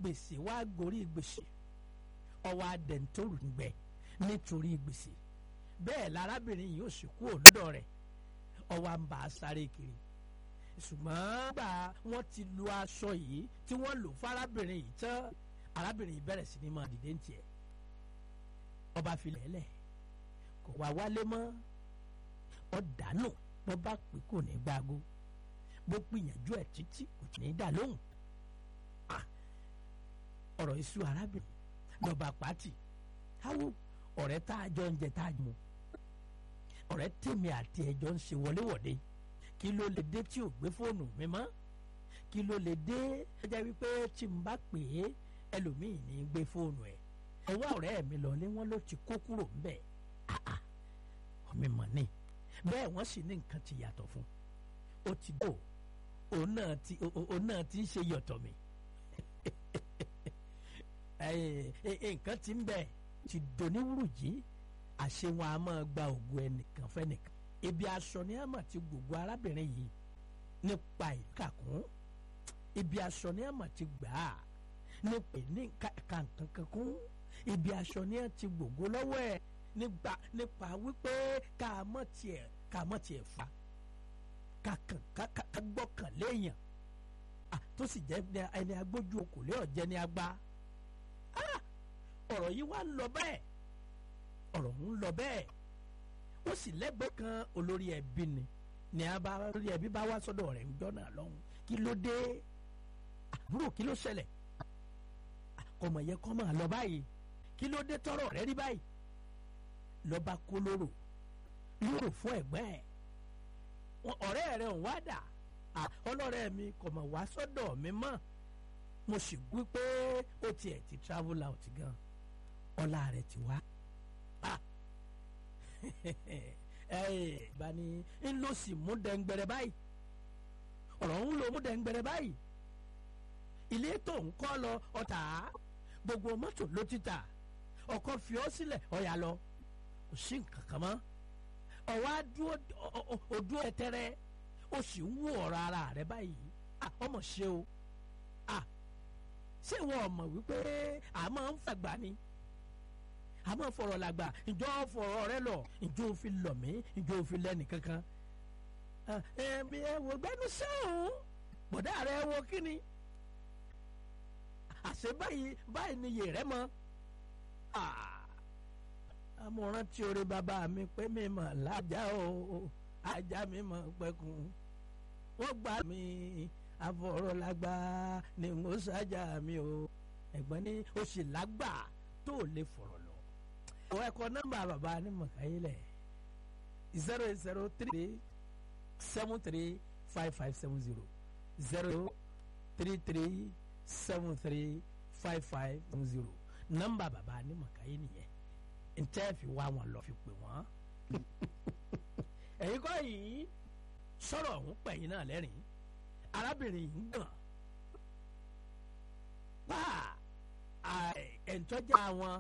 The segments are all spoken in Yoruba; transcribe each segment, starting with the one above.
gbèsè wá gorí gbèsè ọwọ́ adẹ̀ntóru ń gbẹ nítorí gbèsè bẹ́ẹ̀ lárábìnrin yìí ò sì kú òlọ́dọ̀ rẹ̀ ọwọ́ à ń bá a sáré kiri ṣùgbọ́n gbà wọ́n ti lu aṣọ yìí tí wọ́n lò fárábìnrin yìí tán arábìnrin yìí bẹ̀rẹ̀ sí ní máa dìde ń tiẹ̀ ọba filẹ̀ lẹ̀ kò wá wálé mọ́ ọ dànù bọ́ bá pè kò ní gbágo bó gbìyànjú ẹ̀ títí kò ní dà lóhùn ọ̀rọ̀ iṣu arábìnrin lọ́ba pàtì háwó ọ̀rẹ́ tá a jọ ń jẹ tá a mú ọ̀rẹ́ tèmi àti ẹjọ́ ń ṣe wọléwọ̀de kí ló lè dé tí ò gbé fóònù mi mọ́ kí ló lè dé ẹ jẹ́ wípé tí n bá pè é ẹlòmíì ní gbé fóònù ẹ̀ ọwọ́ ọ̀rẹ́ mi lọ ní wọ́n ló ti kó kúrò ńbẹ̀ ọmọ ìmọ̀ ni bẹ́ẹ̀ wọ́n sì ní nǹkan ti yàtọ̀ fún ó ti dò òun náà ti òun náà ti ń ṣe yọ̀tọ̀ mi nǹkan ti ń bẹ̀ ti dòníwúrù jí àṣẹ wọn a máa gba ògùn ẹnìkan fẹ́nìkan ibi aṣọ ni a máa ti gbogbo arábìnrin yìí nípa ìkàkùn ibi aṣọ ni a máa ti gbà á nípa ní kankan kún ibi aṣọ ni a ti gbogbo lọ́wọ́ ẹ̀ nígbà nípa wípé ká mọ̀ tiẹ̀ ká mọ̀ tiẹ̀ fa ká kàn ká gbọ́kàn léèyàn tó sì jẹ́ ẹni agbójú okòlé ọ̀jẹ̀ ni a gbá ọ̀rọ̀ yìí wá ń lọ bẹ́ẹ̀ ọ̀rọ̀ ń lọ bẹ́ẹ̀ ó sì lẹ́gbẹ̀ẹ́ kan olórí ẹbí ni ní abá olórí ẹbí bá wá sọ́dọ̀ rẹ̀ ń jọ́nà lọ́hùn kí ló dé àbúrò kí ló ṣẹlẹ̀ ọmọ yẹn kọ́ máa lọ báyìí kí ló dé tọrọ rẹ rí báyìí lọ́ba kó lóró lóró fún ẹ̀gbẹ́ ẹ̀ ọ̀rẹ́ rẹ̀ ń wá dà ọlọ́rẹ́ mi kò mọ̀ wá sọ́dọ̀ mi mọ́ mo sì gbé pé ó tiẹ̀ ti travel out gan ọlá rẹ̀ ti wá bani ń lọ sí mú dẹ́ngbẹ̀rẹ̀ báyìí ọ̀rọ̀ ń lọ mú dẹ́ngbẹ̀rẹ̀ báyìí ilé tó ń kọ́ lọ ọ̀tá gbogbo mọ́tò ló ti tà ọkọ̀ fi ọ́ sílẹ̀ ọ̀yà lọ kò sí nǹkan kan mọ́ ọ̀wá dúró tẹ́tẹ́rẹ́ ó sì ń wú ọ̀rọ̀ ara rẹ̀ báyìí ọmọ ṣe o ṣé wọn mọ̀ wípé a máa ń fàgbà ni a máa fọ̀rọ̀ làgbà ìjọ fọ̀rọ̀ rẹ lọ ìjọ òfin lọ̀ mí ìjọ òfin lẹ́nì kankan ẹ̀mí ẹ wò gbẹ́nu sẹ́hùn bọ̀dá rẹ wo kíni àṣẹ báyìí báyìí ni yèrè mọ́ amọ̀ràn tí orí bàbá mi pé mi mọ̀ lájà o ajá mi mọ̀ pẹ́kun wọ́n gbà mí afọ̀rọ̀lágbá ni mo ṣáájà mi o ẹ̀gbọ́n ní o sì lágbà tó lè fọ̀rọ̀ lọ. ọ̀ ẹ̀kọ́ nọ́mbà bàbá ní mọ̀káyílẹ̀ zero eight zero three seven three five five seven zero zero three three seven three five five seven zero nọ́mbà bàbá ní mọ̀káyí nìyẹn ntẹ́ fi wá wọn lọ fi pè wọ́n. ẹ̀yin kọ́ yìí sọ̀rọ̀ ọ̀hún pẹ̀yìn náà lẹ́rìn-ín arábìnrin yìí ń gbọ̀n bá ẹ̀ńtọ́jà wọn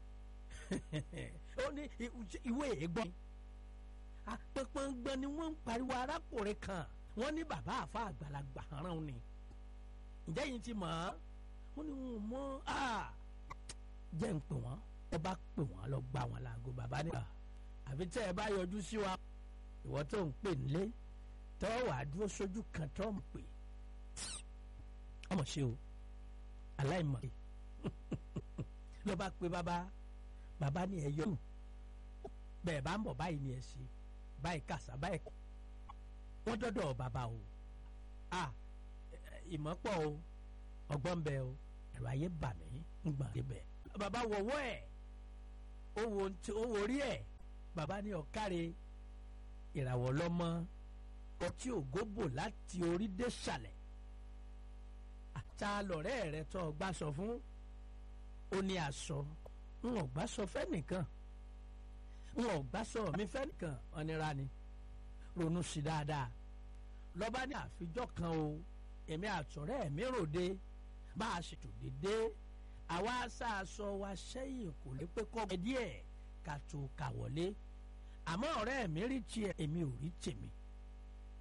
ó ní ìwé ègbọ́n pẹ́pẹ́ngbọ́n ni wọ́n ń pariwo arákùnrin kan wọ́n ní bàbá àfa àgbàlagbà rán ni ǹjẹ́ yìí ti mọ̀ ọ́ wọ́n ní wọn mọ́ jẹ́ ń pè wọ́n ẹ bá pè wọ́n lọ gbà wọ́n láago bàbá nígbà àfi tẹ́ ẹ bá yọjú sí wa ìwọ tó ń pè nílé tọ́ wàá dúró sójú kan tọ́ ń pè ọmọ ṣe o aláìmọ̀ ló bá pe bàbá bàbá ní ẹ yọrù bẹ́ẹ̀ bá ń bọ̀ báyìí ni ẹ ṣe báyìí kàṣà báyìí kọ́ wọ́n dọ́dọ̀ bàbá o a ìmọ̀ pọ̀ o ọgbọ́n bẹ o ẹ̀rọ ayé bà mí ń gbọ̀n débẹ̀ bàbá wọ̀wọ́ ẹ̀ ó wo orí ẹ̀ bàbá ní ọ̀káre ìràwọ̀ lọ́mọ ọtí ògóbò láti orí dé sàlẹ̀ àtà lọ̀rẹ́ rẹ tó ọgbà sọ fún ó ní aṣọ ń ọgbà sọ fẹ́nìkan ń ọgbà sọ mi fẹ́nìkan ọ̀nira ni ronú sí dáadáa lọ́ba ní àfijọ́ kan o èmi àtọ̀rẹ́ mi ròde bá a ṣètò dédé àwa aṣáaṣọ wa sẹ́yìn kò lè pé kọ́ ẹ díẹ̀ ká tó kà wọlé àmọ́ ọ̀rẹ́ mi rí tiẹ̀ èmi ò rí tèmi